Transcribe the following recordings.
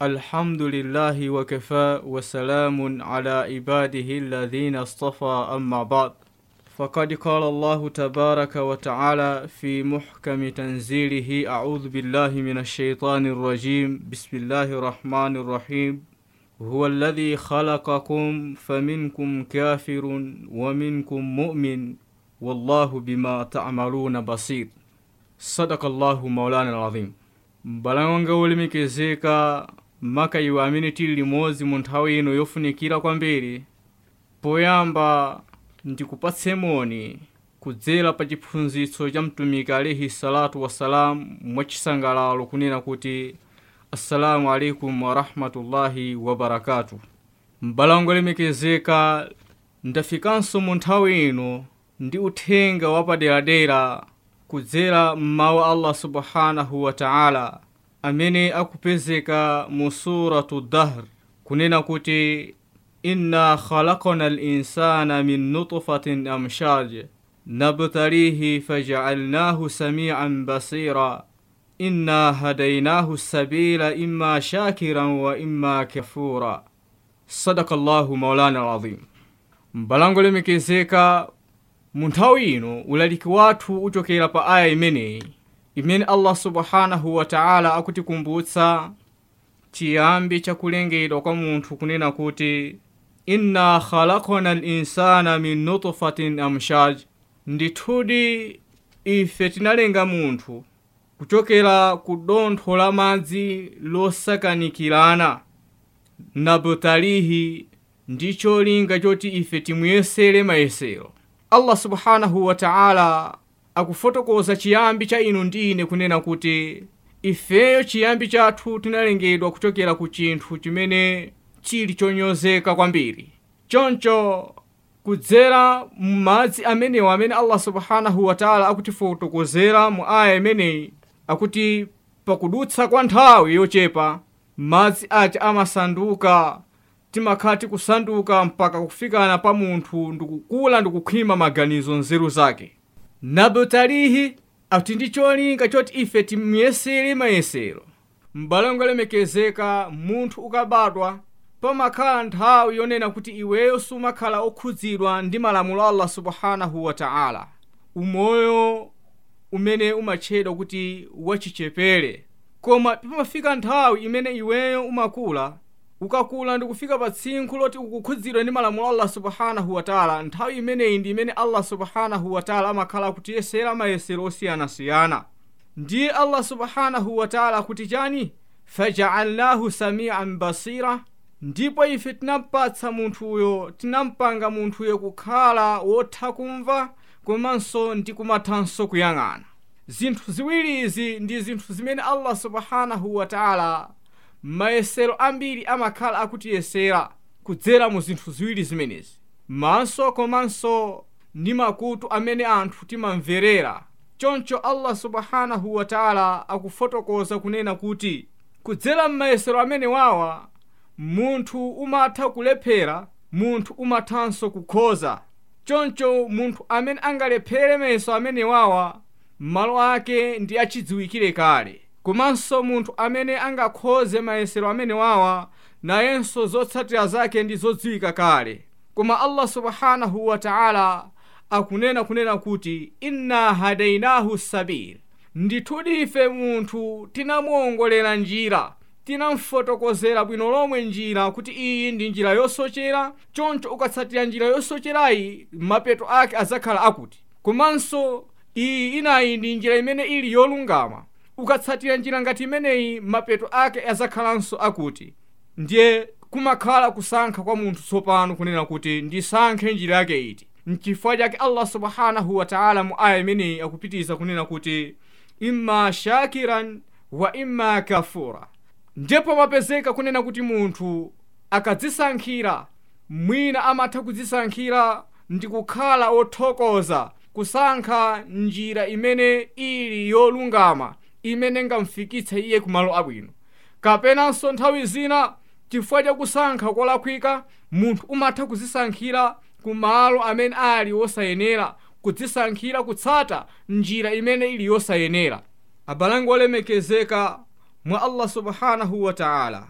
الحمد لله وكفى وسلام على عباده الذين اصطفى أما بعد فقد قال الله تبارك وتعالى في محكم تنزيله أعوذ بالله من الشيطان الرجيم بسم الله الرحمن الرحيم هو الذي خلقكم فمنكم كافر ومنكم مؤمن والله بما تعملون بصير صدق الله مولانا العظيم mbalanga wolemekezeka maka iwe amene tili limodzi mu nthawi ino yofunikira kwambiri poyamba ndikupatse moni kudzera pa chiphunzitso cha mtumiki alaihi salatu wassalam mwachisangalalo kunena kuti assalamu alaikum warahmatullahi wabarakatu mbalanga wolemekezeka ndafikanso mu nthawi ino ndi uthenga wapaderadera kudzera mmawu allah subhanahu wa taala amene akupezeka mu suratu dahr kunena kuti inna khalaqna linsana min nutfatin amshaj nabtalihi fajaalnahu samian basira inna hadainahu sabila imma shakiran wa imma kafura sadaka llahu maulana alazim mbalango lemekezeka mu nthawi ino ulaliki wathu uchokera pa aya imeneyi imene allah subhanahu wa taala akutikumbutsa chiyambi chakulengedwa kwa munthu kunena kuti inna khalaqna linsana min nutfatin amshaj ndithudi ife tinalenga munthu kuchokera ku dontho la madzi losakanikirana nabtalihi ndi cholinga choti ife timuyesere mayesero allah subhanahu wa taala akufotokoza chiyambi cha inu ndi ine kunena kuti ifeyo chiyambi chathu tinalengedwa kuchokera ku chinthu chimene chili chonyozeka kwambiri choncho kudzera m'madzi amenewo amene allah subhanahu wa taala akutifotokozera mu aya imeneyi akuti pakudutsa kwa nthawi yochepa madzi aja amasanduka timakhala tikusanduka mpaka kufikana pa munthu ndikukula ndikukhwima maganizo nzeru zake nabtalihi akuti ndi cholinga choti ife timuyesere mayesero m'balango lemekezeka munthu ukabadwa pamakhala nthawi yonena kuti iweyo sumakhala okhudzidwa ndi malamulo a allah subhanahu wa taala umoyo umene umatchedwa kuti wachichepere koma pamafika nthawi imene iweyo umakula ukakula ndikufika pa tsinkhu loti ukukhudzidwa ndi malamulo allah subhanahu wataala nthawi imeneyi ndi imene allah subhanahu wataala amakhala akutiyesera mayesero osiyanasiyana ndiye allah subhanahu wataala akuti chani fajaalnahu samian basira ndipo ife tinampatsa munthuyo tinampanga munthuyo kukhala wotha kumva komanso ndi kumathanso kuyang'ana zinthu ziwiri izi ndi zinthu zimene allah subhanahu wataala mayesero ambiri amakhala akutiyesera kudzera mu zinthu ziwiri zimenezi maso komanso ndi makutu amene anthu timamverera choncho allah subhanahu wataala akufotokoza kunena kuti kudzera m'mayesero amene wawa munthu umatha kulephera munthu umathanso kukhoza choncho munthu amene angalephere mayeso amene wawa malo ake ndi achidziwikire kale komanso munthu amene angakhoze mayesero amene wawa nayenso zotsatira zake ndi zodziwika kale koma allah subhanahu wa taala akunena kunena kuti inna hadainahu sabil ndithudi ife munthu tinamuwongolera njira tinamfotokozera bwino lomwe njira kuti iyi ndi njira yosochera choncho ukatsatira njira yosocherayi mapeto ake adzakhala akuti komanso iyi inayi ndi njira imene ili yolungama ukatsatira njira ngati imeneyi mapeto ake adzakhalanso akuti ndiye kumakhala kusankha kwa munthu tsopano kunena kuti ndisankhe njira yake iti mchifukwa chake allah subhanahu wa taala mu aya imeneyi akupitiza kunena kuti imma shakiran wa imma kafura ndipo mapezeka kunena kuti munthu akadzisankhira mwina amatha kudzisankhira ndi kukhala wothokoza kusankha njira imene ili yolungama imene ngamfikitse iye kumalo abwino kapenanso nthawi zina chifukwa chakusankha kolakwika munthu umatha kudzisankhira kumalo amene ali wosayenera kudzisankhira kutsata njira imene ili yosayenera abalango olemekezeka mwa allah subhanahu wa taala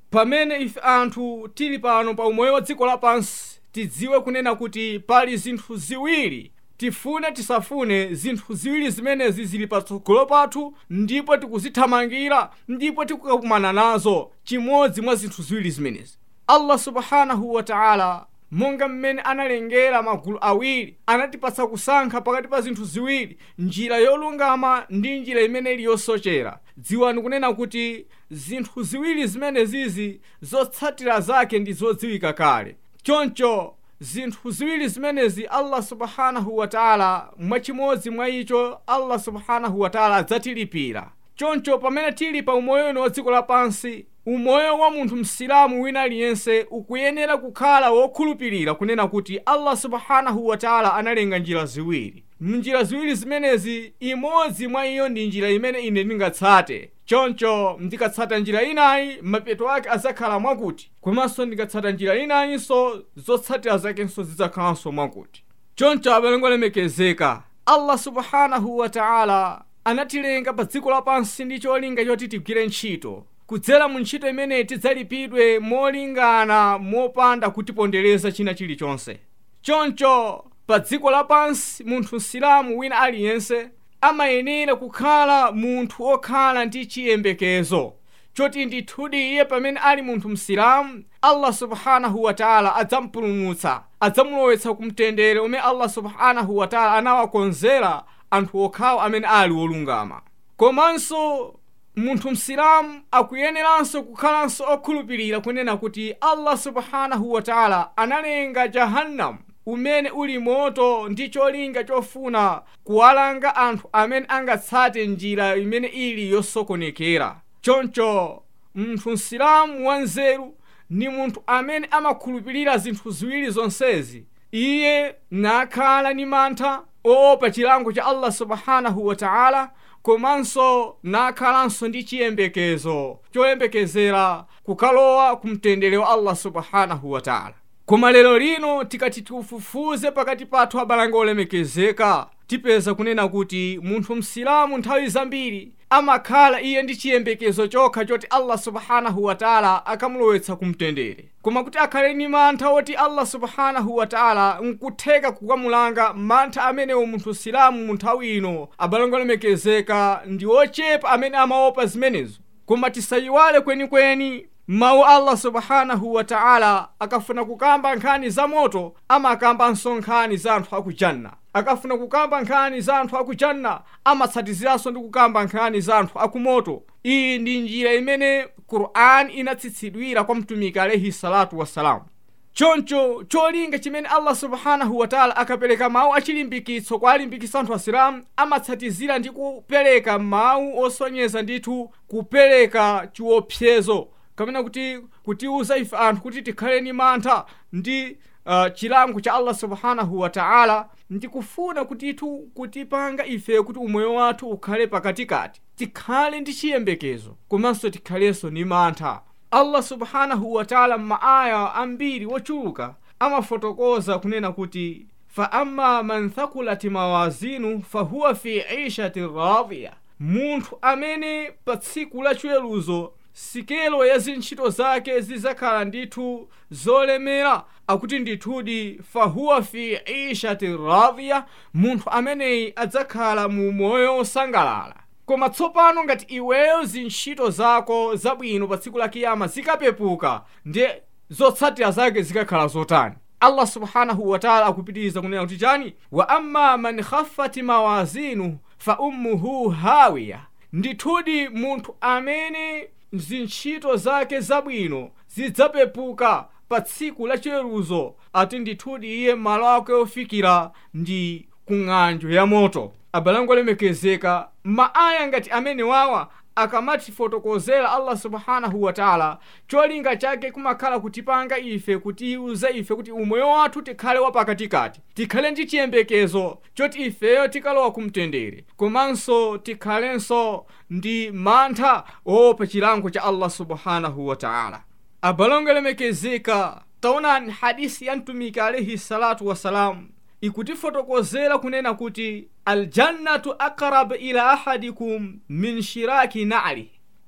pamene ife anthu tili pano pa umoyo wa dziko lapansi tidziwe kunena kuti pali zinthu ziwiri tifune tisafune zinthu ziwiri zimenezi zili patsogolo pathu ndipo tikuzithamangira ndipo tikukumana nazo chimodzi mwa zinthu ziwiri zimenezi allah subhanahu wa taala monga mmene analengera magulu awiri anatipatsa kusankha pakati pa zinthu ziwiri njira yolungama ndi njira imene ili yosochera dziwani kunena kuti zinthu ziwiri zimenezizi zotsatira zake ndi zodziwika kale choncho zinthu ziwiri zimenezi allah subhanahu wa taala mwachimodzi mwa icho allah subhanahu wa taala adzatilipira choncho pamene tili pa umoyo uno wa dziko lapansi umoyo wa munthu msilamu wina aliyense ukuyenera kukhala wokhulupirira kunena kuti allah subhanahu wa taala analenga njira ziwiri mnjira ziwiri zimenezi imodzi mwa iyo ndi njira imene ine ndingatsate choncho ndikatsata njira inayi mapeto ake azakhala mwakuti komanso ndikatsata njira inayinso zotsatira zakenso zidzakhalanso mwakuti choncho abalongo olemekezeka allah subhanahu wa taala anatilenga pa dziko lapansi ndi cholinga choti tigwire ntchito kudzera mu ntchito imeneyi tidzalipidwe molingana mopanda kutipondereza china chilichonse choncho pa dziko lapansi munthu msilamu wina aliyense amayenera kukhala munthu okhala ndi chiyembekezo choti ndithudi iye pamene ali munthu msilamu allah subhanahu wa taala adzampulumutsa adzamulowetsa ku mtendere umene allah subhanahu wa taala anawakonzera anthu okhawo amene ali wolungama komanso munthu msilamu akuyeneranso kukhalanso okhulupirira kunena kuti allah subhanahu wa taala analenga jahannamu umene uli moto ndi cholinga chofuna kuwalanga anthu amene angatsate njira imene ili yosokonekera choncho munthu msilamu wanzeru ndi munthu amene amakhulupirira zinthu ziwiri zonsezi iye nakhala ni mantha oopa chilango cha allah subhanahu wa taala komanso nakhalanso ndi chiyembekezo choyembekezera kukalowa ku mtendere wa allah subhanahu wa taala koma lero lino tikati tiufufuze pakati pathu abalanga olemekezeka tipeza kunena kuti munthu msilamu nthawi zambiri amakhala iye ndi chiyembekezo chokha choti allah subhanahu wa taala akamulowetsa ku mtendere koma kuti akhale ni mantha oti allah subhanahu wa taala nkutheka kukamulanga mantha amenewo munthu msilamu mu nthawi ino abalanga olemekezeka ndi ochepa amene amaopa zimenezo koma tisayiwale kwenikweni mawu allah subhanahu wa taala akafuna kukamba nkhani za moto amakambanso nkhani za anthu akujanna akafuna kukamba nkhani za anthu akujanna amatsatiziranso ndi kukamba nkhani za anthu akumoto iyi ndi njira imene qur'an inatsitsidwira kwa mtumiki alaihi salatu wassalamu choncho cholinga chimene allah subhanahu wa taala akapereka mawu achilimbikitso kwa alimbikitsa anthu asilamu amatsatizira ndi kupereka mawu osonyeza ndithu kupereka chiopsezo kapena kuti kutiuza ife anthu kuti tikhale ni mantha ndi uh, chilango cha allah subhanahu wa taala ndikufuna kutithu kutipanga ife kuti umoyo wathu ukhale pakatikati tikhale ndi chiyembekezo komanso tikhalenso ni mantha allah subhanahu wa taala m'maaya ambiri wochuluka amafotokoza kunena kuti fa amma man thakulat mawazinu fahuwa fi ishati radiya munthu amene pa tsiku la chiweruzo sikelo ya zintchito zake zizakhala ndithu zolemera akuti ndithudi fahuwa fi ishati radiya munthu ameneyi adzakhala mu moyo osangalala koma tsopano ngati iweyo zintchito zako zabwino pa tsiku la kiyama zikapepuka ndi zotsatira zake zikakhala zotani allah subhanahu wataala akupitiriza kunena kuti chani wa amma man khaffat mawazinu fa ummuhu hawiya ndithudi munthu amene zintchito zake zabwino zidzapepuka pa tsiku la chiweruzo ati ndithudi iye malo ake ofikira ndi ku ng'anjo ya moto abalango olemekezeka maaya ngati amene wawa akamatifotokozera allah subhanahu wataala cholinga chake kumakhala kutipanga ife kutiuza ife kuti umoyo wathu tikhale wapakatikati tikhale ndi chiyembekezo choti ifeyo tikalowa kumtendere komanso tikhalenso ndi mantha oopa chilango cha allah subhanahu wataala abalongo olemekezeka taonani hadisi ya mtumiki alaihi salatu wassalamu ikutifotokozera kunena kuti aljannatu aqrab ila ahadikum min shiraki na'li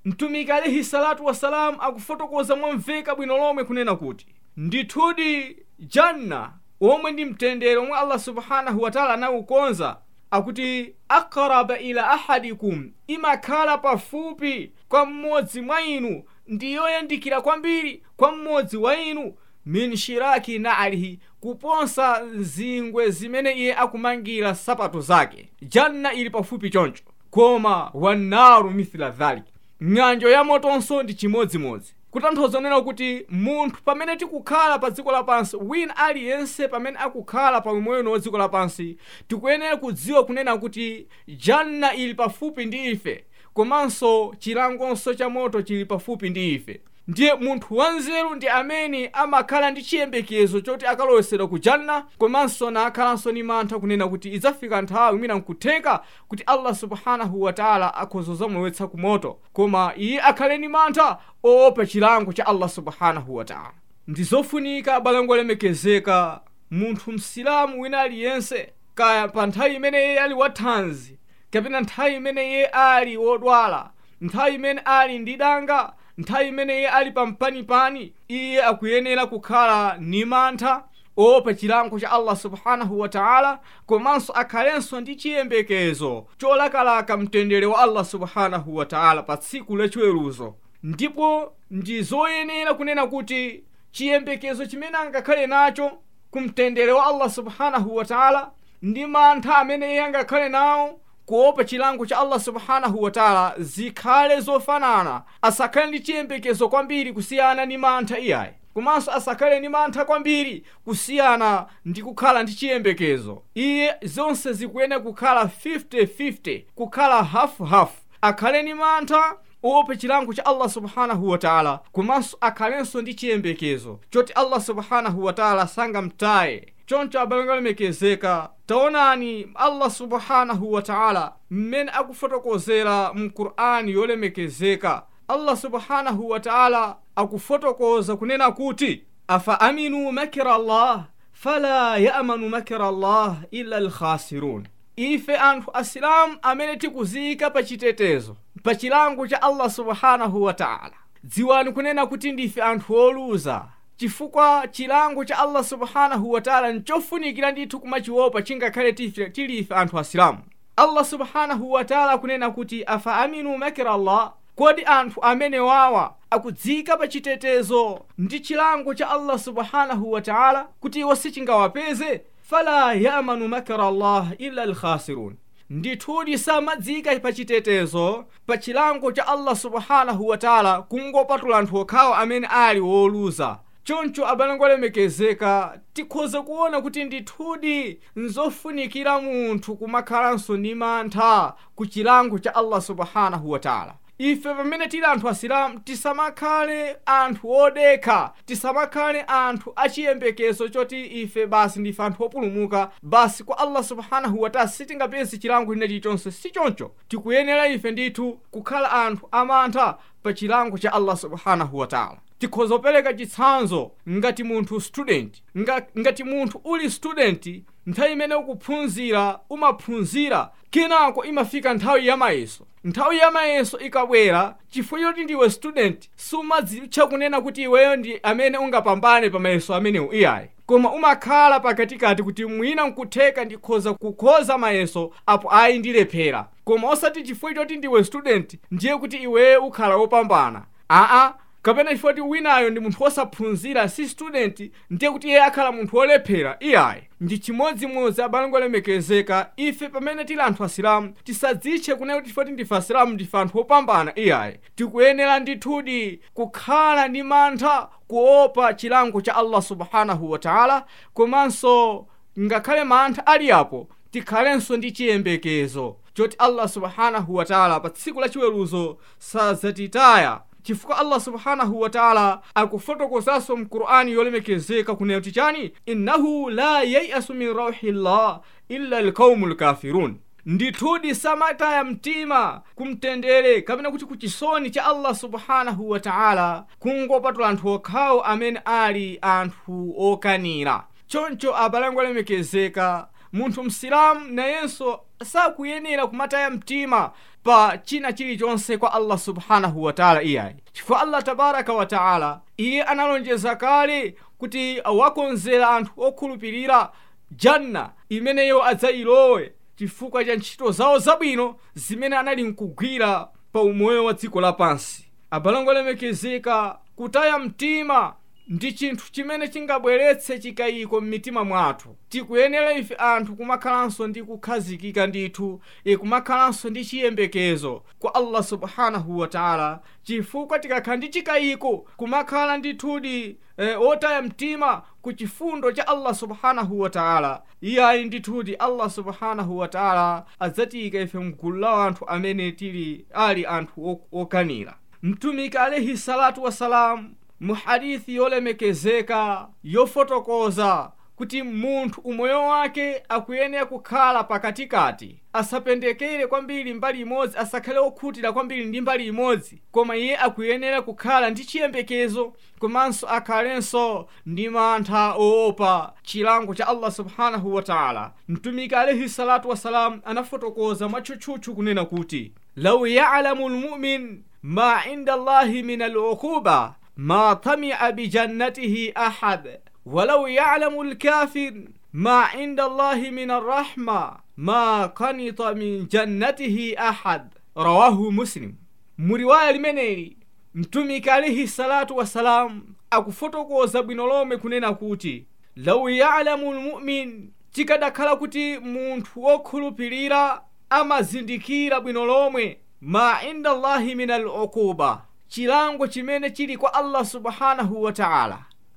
mtumiki alaihi salatu wassalamu akufotokoza momveka bwino lomwe kunena kuti ndithudi janna omwe ndi mtendere omwe allah subhanahu wataala anawukonza akuti akraba ila ahadikum imakhala pafupi kwa mmodzi mwa inu ndi yoyandikira kwambiri kwa mmodzi wa inu min shiraki naalihi kuposa zingwe zimene iye akumangira sapato zake janna ili pafupi choncho koma wannaru mithla dhalik ng'anjo ya motonso ndi chimodzimodzi kutanthauza kunena kuti munthu pamene tikukhala pa dziko lapansi wina aliyense pamene akukhala pa umoyo wa dziko lapansi tikuyenera kudziwa kunena kuti janna ili pafupi ndi ife komanso chilangonso cha moto chili pafupi ndi ife ndiye munthu wanzeru ndi amene amakhala ndi chiyembekezo choti akalowesedwa ku janna komanso nakhalanso ni mantha kunena kuti idzafika nthawi mwina nkutheka kuti allah subhanahu wataala akhoza zamulowetsa ku moto koma iye akhale ni mantha oopa chilango cha allah subhanahu wataala ndi zofunika abalango olemekezeka munthu msilamu wina aliyense kaya pa nthawi imene iye ali wathanzi kapena nthawi imene iye ali wodwala nthawi imene ali ndi danga nthawi imene iye ali pampanipani iye akuyenera kukhala ni mantha oopa chilango cha allah subhanahu wataala komanso akhalenso ndi chiyembekezo cholakalaka mtendere wa allah subhanahu wataala pa tsiku lachiweruzo ndipo ndi zoyenera kunena kuti chiyembekezo chimene angakhale nacho kumtendere wa allah subhanahu wataala ndi mantha amene iye angakhale nawo kuopa chilango cha allah subhanahu wataala zikhale zofanana asakhale ndi chiyembekezo kwambiri kusiyana ndi mantha iyayi komanso asakhale ndi mantha kwambiri kusiyana ndi kukhala ndi chiyembekezo iye zonse zikuyenera kukhala 50-50 kukhala hafu-hafu akhale ndi mantha uope chilango cha allah subhanahu wataala komanso akhalenso ndi chiyembekezo choti allah subhanahu wataala sangamtaye choncho abalongo olemekezeka taonani allah subhanahu wataala mmene akufotokozera mu qur'ani yolemekezeka allah subhanahu wataala akufotokoza kunena kuti afa aminu makira allah fala yamanu makira allah illa alkhasirun ife anthu asilamu amene tikuziyika pa chitetezo pa chilango cha allah subhanahu wataala dziwani kunena kuti ndife anthu oluza chifukwa chilango cha allah subhanahu wataala nchofunikira ndithu kumachiopa chingakhale tili ife anthu asilamu allah subhanahu wataala akunena kuti afa aminu makira allah kodi anthu amene wawa akudzika pa chitetezo ndi chilango cha allah subhanahu wataala kuti iwo sichingawapeze fala yamanu makira allah illa alkhasirun ndithudi samadzika pa chitetezo pa chilango cha allah subhanahu wataala kungopatula anthu okhawo amene ali woluza choncho abalango olemekezeka tikhoza kuona kuti ndithudi nzofunikira munthu kumakhalanso ndi mantha ku chilango cha allah subhanahu wataala ife pamene tili anthu asilamu tisamakhale anthu odekha tisamakhale anthu achiyembekezo choti ife basi ndife anthu opulumuka basi kwa allah subhanahu wataala sitingapeze chilango china chilichonse si choncho tikuyenera ife ndithu kukhala anthu amantha pa chilango cha allah subhanahu wataala tikhoza kupereka chitsanzo ngati munthu student Nga, ngati munthu uli student nthawi imene ukuphunzira umaphunzira kenako imafika nthawi ya mayeso nthawi ya mayeso ikabwera chifukwa choti ndiwe student sumadzitcha kunena kuti iweyo ndi amene ungapambane pa mayeso amenewo iyayi koma umakhala pakatikati kuti mwina nkutheka ndikhoza kukhoza mayeso apo ayi ndilephera koma osati chifukwa choti ndiwe student ndiye kuti iweyo ukhala wopambana aa kapena chifukwa kuti winayo ndi munthu wosaphunzira si student ndiye kuti iye akhala munthu wolephera iyayi ndi chimodzimodzi abalango olemekezeka ife pamene tili anthu asilamu tisadzitche kunena kuti chifukwa ndife asilamu ndife anthu opambana iyayi tikuyenera ndithudi kukhala ndi mantha kuopa chilango cha allah subhanahu wataala komanso ngakhale mantha ali apo tikhalenso ndi chiyembekezo choti allah subhanahu wataala pa tsiku lachiweruzo sadzatitaya chifukwa allah subhanahu wataala akufotokozanso mqur'ani yolemekezeka kunena kuti chani innahu la yayasu min rauhi llah illa alqaumu lkafirun ndithudi samataya mtima kumtendere kapena kuti kuchisoni cha allah subhanahu wataala kungopatula anthu okhawo amene ali anthu okanira choncho abalango alemekezeka munthu msilamu nayenso sakuyenera kumataya mtima pa china chilichonse kwa allah subhanahu wataala iyayi chifukwa allah tabaraka wataala iye analonjeza kale kuti wakonzera anthu okhulupirira janna imeneyo adzayilowe chifukwa cha ntchito zawo zabwino zimene anali nkugwira pa umoyo wa dziko lapansi abalango lemekezeka kutaya mtima ndi chinthu chimene chingabweretse chikayiko m'mitima mwathu tikuyenera ife anthu kumakhalanso ndi kukhazikika ndithu e kumakhalanso ndi chiyembekezo kwa allah subhanahu wataala chifukwa tikakhala ndi chikayiko kumakhala ndithudi e, otaya mtima ku chifundo cha allah subhanahu wataala iyayi ndithudi allah subhanahu wataala adzatiyika ife mgulu la anthu amene tili ali anthu okanira mtumiki alaihi salatu wassalamu mu hadithi yolemekezeka yofotokoza kuti munthu umoyo wake akuyenera kukhala pakatikati asapendekere kwambiri mbali imodzi asakhale okhutira kwambiri ndi mbali imodzi koma iye akuyenera kukhala ndi chiyembekezo komanso akhalenso ndi mantha oopa chilango cha allah subhanahu wataala mtumiki alaihi salatu wassalamu anafotokoza mwatchutchutchu kunena kuti lau yalamu lmumin ma inda allahi min aluquba ما طمع بجنته أحد ولو يعلم الكافر ما عند الله من الرحمة ما قنط من جنته أحد رواه مسلم muriwaya limeneli mtumiki alaihi salatu wassalamu akufotokoza bwino lomwe kunena kuti lau yalamu lmumin chikadakhala kuti munthu wokhulupirira amazindikira bwino lomwe ma inda allahi min aluquba chilango chimene chili kwa allah subhanahu wataala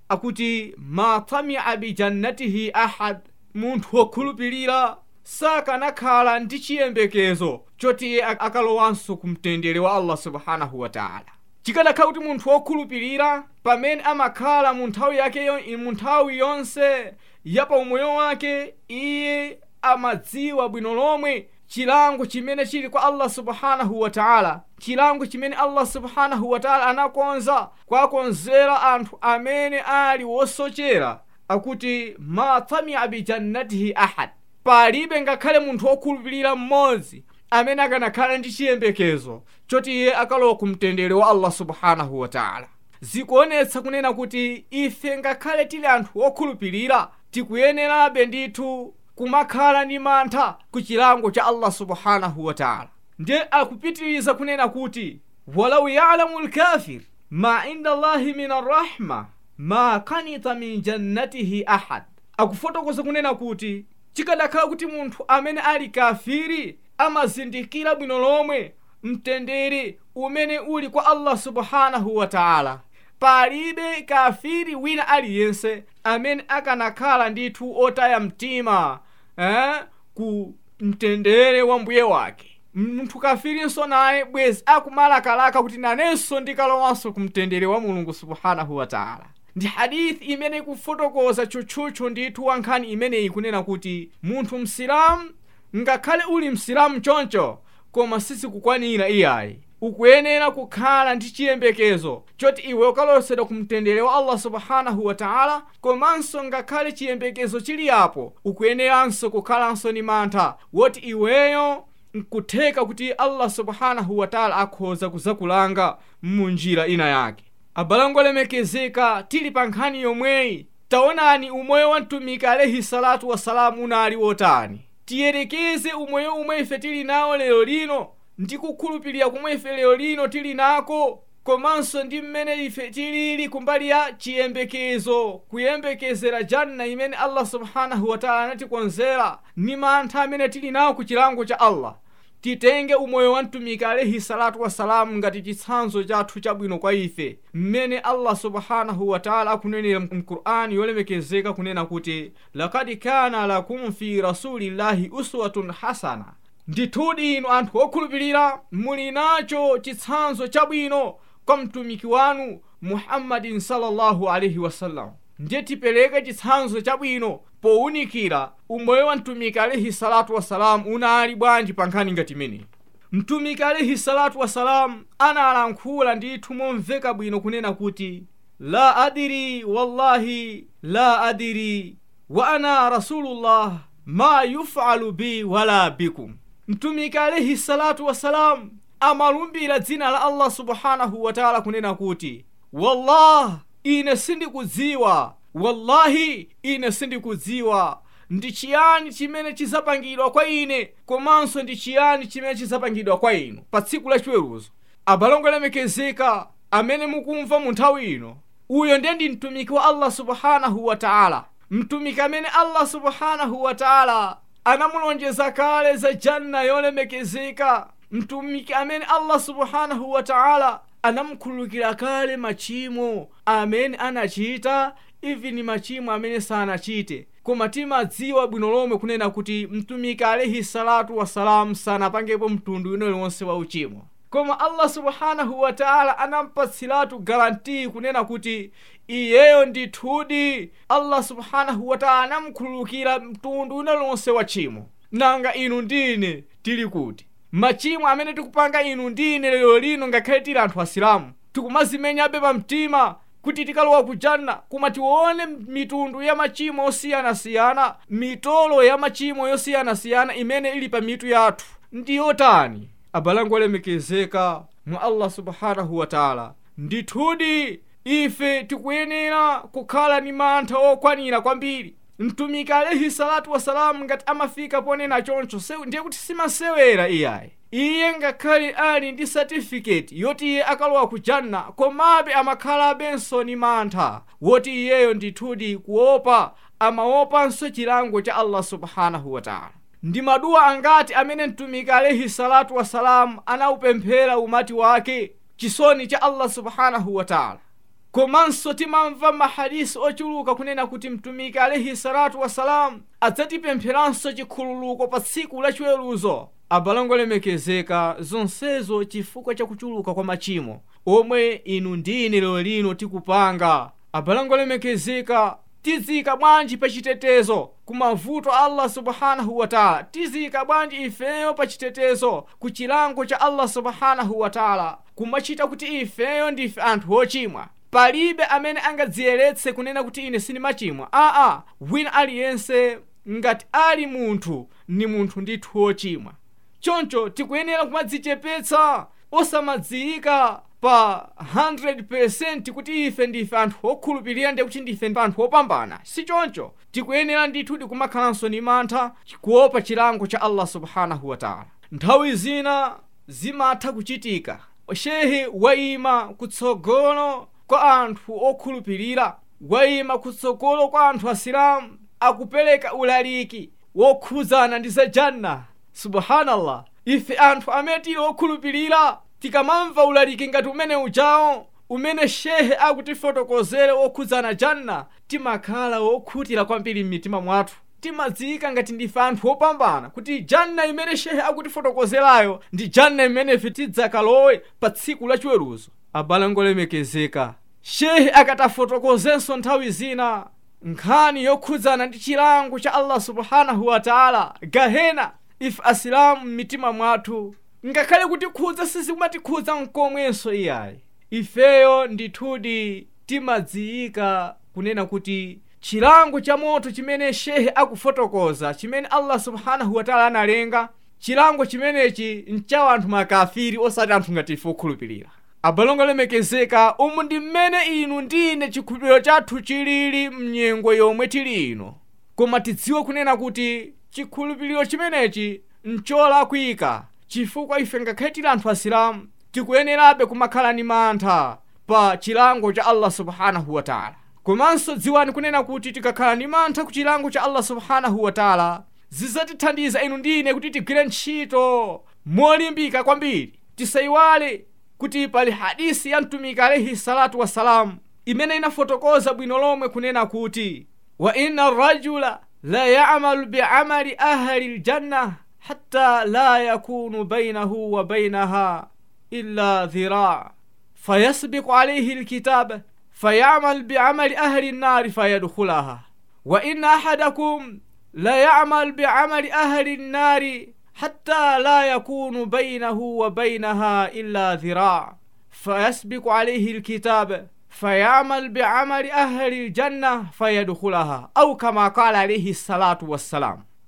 akuti ma tamia bijannatihi ahad munthu wokhulupirira sakanakhala ndi chiyembekezo choti iye akalowanso ku mtendere wa allah subhanahu wataala chikadakhala kuti munthu wokhulupirira pamene amakhala mu nthawi yake mu nthawi yonse ya pa umoyo wake iye amadziwa bwino lomwe chilango chimene chili kwa allah subhanahu wataala chilango chimene allah subhanahu wataala anakonza kwakonzera anthu amene ali wosochera akuti ma tamia bijannatihi ahad palibe ngakhale munthu wokhulupirira mmodzi amene akanakhala ndi chiyembekezo choti iye akalowa ku mtendere wa allah subhanahu wataala zikuonetsa kunena kuti ife ngakhale tili anthu wokhulupirira tikuyenerabe ndithu kumakhala ndi mantha ku chilango cha allah subhanahu wataala ndiye akupitiriza kunena kuti walau yalamu lkafir ma inda allahi min arrahma ma kanita min jannatihi ahad akufotokoza kunena kuti chikadakhala kuti munthu amene ali kafiri amazindikira bwino lomwe mtendere umene uli kwa allah subhanahu wataala palibe kafiri wina aliyense amene akanakhala ndithu otaya mtima eh, ku mtendere wa mbuye wake munthu kafirinso naye bwezi akumalakalaka kuti nanenso ndikalowanso ku mtendere wa mulungu subhanahu wataala ndi hadithi imene ikufotokoza tchutchutchu ndithu wa nkhani imeneyi kunena kuti munthu msilamu ngakhale uli msilamu choncho koma sizikukwanira iyayi ukuyenera kukhala ndi chiyembekezo choti iwe ukalosedwa ku mtendere wa allah subhanahu wataala komanso ngakhale chiyembekezo chili apo ukuyeneranso kukhalanso ni mantha woti iweyo nkutheka kuti allah subhanahu wataala akhoza kuzakulanga munjira ina yake abalango lemekezeka tili pa nkhani yomweyi taonani umoyo wa mtumiki alaihi salatu wassalamu unali wotani tiyerekeze umoyo umwe ife tili nawo lero lino ndi kukhulupirira kumwe ife lero lino tili nako komanso ndi mmene ife tilili kumbali ya chiyembekezo kuyembekezera janna imene allah subhanahu wataala anatikonzera ni mantha amene tili nawo ku chilango cha allah titenge umoyo wa mtumiki alaihi salatu wassalamu ngati chitsanzo chathu chabwino kwa ife mmene allah subhanahu wataala akunenera mqur'ani yolemekezeka kunena kuti lakad kana lakum fi rasulillahi uswatun hasana ndithudi inu anthu okhulupirira muli nacho chitsanzo chabwino kwa mtumiki wanu muhammadin sallallahu alaihi wasallam ndiye tipereke chitsanzo chabwino powunikira umoyo wa mtumiki alaihi salatu wassalamu unali bwanji pa nkhani ngati imeneyi mtumiki alaihi salatu wassalamu analankhula ndithu momveka bwino kunena kuti la adiri wallahi la adiri wa ana rasulullah ma yufalu bi wala bikum mtumiki alaihi salatu wassalam amalumbira dzina la allah subhanahu wataala kunena kuti wallah ine sindikudziwa wallahi ine sindikudziwa ndi chiyani chimene chizapangidwa kwa ine komanso ndi chiyani chimene chizapangidwa kwa inu pa tsiku lachiweruzo abalongo lemekezeka amene mukumva mu nthawi ino uyo ndiye ndi mtumiki wa allah subhanahu wataala mtumiki amene allah subhanahu wataala anamulonjeza kale za janna yolemekezeka mtumiki amene allah subhanahu wataala anamkhululukira kale machimo amene anachita even machimo amene sanachite koma timadziwa bwino lomwe kunena kuti mtumiki alaihi salatu wassalamu sanapangepo mtundu wina uliwonse wa uchimo koma allah subhanahu wataala anampatsiratu garantii kunena kuti iyeyo ndithudi allah subhanahu wataala anamkhululukira mtundu wina uliwonse wa chimo nanga inu ndine tili kuti machimo amene tikupanga inu ndine lero lino ngakhale tili anthu asilamu tikumazimenyabe pa mtima kuti tikalowa ku janna koma tione mitundu ya machimo osiyanasiyana mitolo ya machimo yosiyanasiyana imene ili pa mitu yathu ndi yotani abalango olemekezeka mwa allah subhanahu wataala ndithudi ife tikuyenera kukhala ni mantha okwanira kwambiri mtumiki alaihi salatu wasalamu ngati amafika ponena choncho ndiye kuti simasewera iyayi iye ngakhale ali ndi satifiketi yoti iye akalowa ku janna komabe amakhalabenso ni mantha woti iyeyo ndithudi kuopa amaopanso chilango cha allah subhanahu wataala ndi maduwa angati amene mtumiki alaihi salatu wasalamu anaupemphera umati wake chisoni cha allah subhanahu wataala komanso timamva mahadisi ochuluka kunena kuti mtumiki alaihi salatu wasalamu adzatipempheranso chikhululuko pa tsiku lachiweruzo abalango lemekezeka zonsezo chifukwa cha kuchuluka kwa machimo omwe inu ndine lero lino tikupanga abalango lemekezeka tizika bwanji pa chitetezo ku mavuto a allah subhanahu wataala tizika bwanji ifeyo pa chitetezo ku chilango cha allah subhanahu wataala kumachita kuti ifeyo ndife anthu ochimwa palibe amene angadziyeretse kunena kuti ine sindimachimwa aa wina aliyense ngati ali munthu ni munthu ndithu wochimwa choncho tikuyenera kumadzichepetsa osamadziyika pa 100% kuti ife ndife anthu okhulupirira ndi kuti ndife anthu opambana si choncho tikuyenera ndithu tikumakhalanso ni mantha kuopa chilango cha allah subhanahu wataala nthawi zina zimatha kuchitika shehe wayima kutsogolo kwa anthu okhulupirira wayima kutsogolo kwa anthu asilamu akupereka ulaliki wokhudzana ndi za janna subhanallah ife anthu amene tili okhulupirira tikamamva ulaliki ngati umene ujawo umene shehe akutifotokozere wokhudzana janna timakhala wokhutira kwambiri m'mitima mwathu timadziyika ngati ndife anthu opambana kuti janna imene shehe akutifotokozerayo ndi janna imene ife tidzakalowe pa tsiku lachiweruzo abalango lemekezeka shehe akatafotokozenso nthawi zina nkhani yokhudzana ndi chilango cha allah subhanahu wataala gahena ife asilamu m'mitima mwathu ngakhale kuti khudza sizimatikhudza mkomwenso iyayi ifeyo ndithudi timadziyika kunena kuti chilango cha moto chimene shehe akufotokoza chimene allah subhanahu wataala analenga chilango chimenechi nchawa anthu makafiri osati anthu ngati ife okhulupirira abalongo lemekezeka umu ndi mmene inu ndine chikhulupiriro chathu chilili mnyengo yomwe tili ino koma tidziwe kunena kuti chikhulupiriro chimenechi ncholakwika chifukwa ife ngakhale tili anthu asilamu tikuyenerabe kumakhala ni mantha pa chilango cha allah subhanahu wataala komanso dziwani kunena kuti tikakhala ni mantha ku chilango cha allah subhanahu wataala zidzatithandiza inu ndine kuti tigwire ntchito molimbika kwambiri tisayiwale kuti pali hadisi ya mtumiki alaihi salatu wassalamu imene inafotokoza bwino lomwe kunena kuti wa inna rajula la yamalu biamali ahli ljanna hatta la yakunu bainahu wa bainaha illa dhiraa fayasbiqu alayhi lkitab fayamal biamali ahli nnari fayadkhulaha wa inna ahadakum la yamal biamali ahli nnari حتى لا يكون بينه وبينها إلا ذراع فيسبق عليه الكتاب فيعمل بعمل أهل الجنة فيدخلها أو كما قال عليه الصلاة والسلام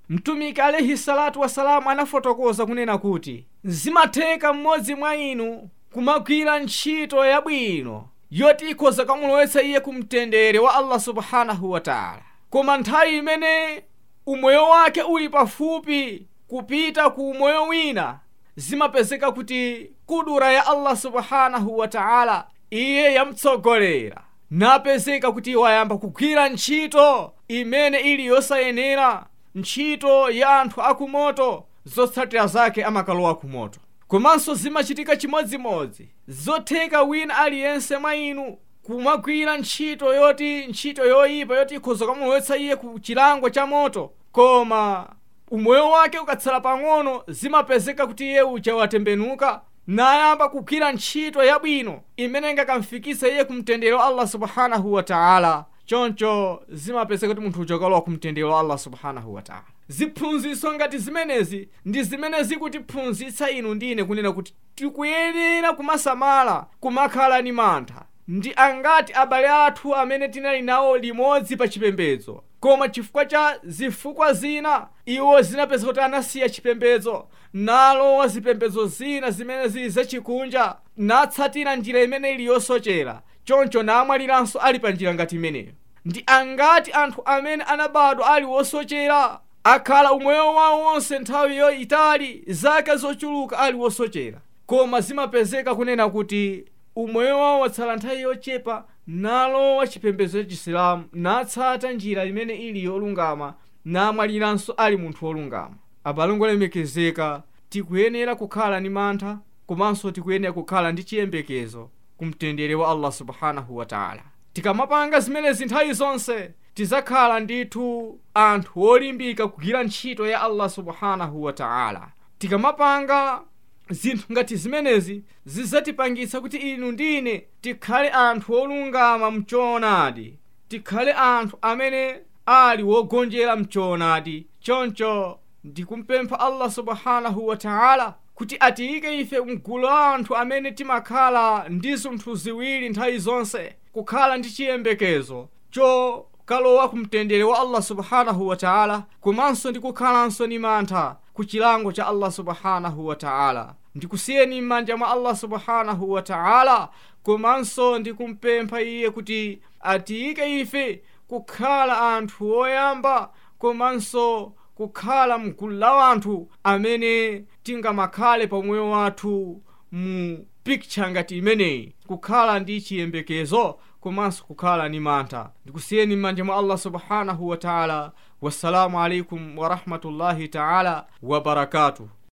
mtumiki alaihi salatu wasalamu anafotokoza kunena kuti zimatheka mmodzi mwa inu kumagwira ntchito yabwino yoti ikhoza kamulowetsa iye ku mtendere wa allah subhanahu wa taala koma nthawi imene umoyo wake uli pafupi kupita ku umoyo wina zimapezeka kuti kudura ya allah subhanahu wa taala iye yamtsogolera napezeka kuti wayamba kugwira ntchito imene ili yosayenera ntchito ya anthu akumoto zotsatira zake amakalowa kumoto komanso zimachitika chimodzimodzi zotheka wina aliyense mwa inu kumagwira ntchito yoti ntchito yoyipa yoti ikhoza kamulowetsa iye ku chilango cha moto koma umoyo wake ukatsala pang'ono zimapezeka kuti iye uja watembenuka nayamba kugwira ntchito yabwino imene ingakamfikitse iye ku mtendere wa allah subhanahu wa taala choncho zimapezeka kuti munthu uja ukalowa ku mtendere wa allah subhanahu wa taala ziphunzitso ngati zimenezi ndi zimene zikutiphunzitsa inu ndine kunena kuti tikuyenera kumasamala kumakhala ni mantha ndi angati abale athu amene tinali nawo limodzi pa chipembedzo koma chifukwa cha zifukwa zina iwo zinapeza kuti anasiya chipembedzo nalowa zipembedzo zina zimene zili zachikunja natsatira njira imene ili yosochera choncho namwaliranso ali pa njira ngati imeneyo ndi angati anthu amene anabadwa ali wosochera akhala umoyo wawo wonse nthawi yoyitali zaka zochuluka ali wosochera koma zimapezeka kunena kuti umoyo wawo watsala nthawi yochepa nalowa chipembedzo cha chisilamu natsata njira imene ili yolungama namwaliranso ali munthu wolungama abale olemekezeka tikuyenera kukhala ni mantha komanso tikuyenera kukhala ndi chiyembekezo ku mtendere wa allah subhanahu wa taala tikamapanga zimenezi nthawi zonse tizakhala ndithu anthu olimbika kugwira ntchito ya allah subhanahu wa taala tikamapanga zinthu ngati zimenezi zidzatipangitsa kuti inu ndine tikhale anthu olungama mchoonadi tikhale anthu amene ali wogonjera mchoonadi choncho ndikumpempha allah subhanahu wa taala kuti atiyike ife mgulu la anthu amene timakhala ndi zinthu ziwiri nthawi zonse kukhala ndi chiyembekezo chokalowa ku mtendere wa allah subhanahu wa taala komanso ndi kukhalanso ni mantha ku chilango cha allah subhanahu wa taala ndikusiyeni m'manja mwa allah subhanahu wa taala komanso ndikumpempha iye kuti atiyike ife kukhala anthu oyamba komanso kukhala mgulu la anthu amene tingamakhale pa moyo wathu mu piktcha ngati imeneyi kukhala ndi chiyembekezo komanso kukhala ni mantha ndikusiyeni m'manja mwa allah subhanahu wa taala wassalamu alaikum warahmatullahi taala wabarakatuh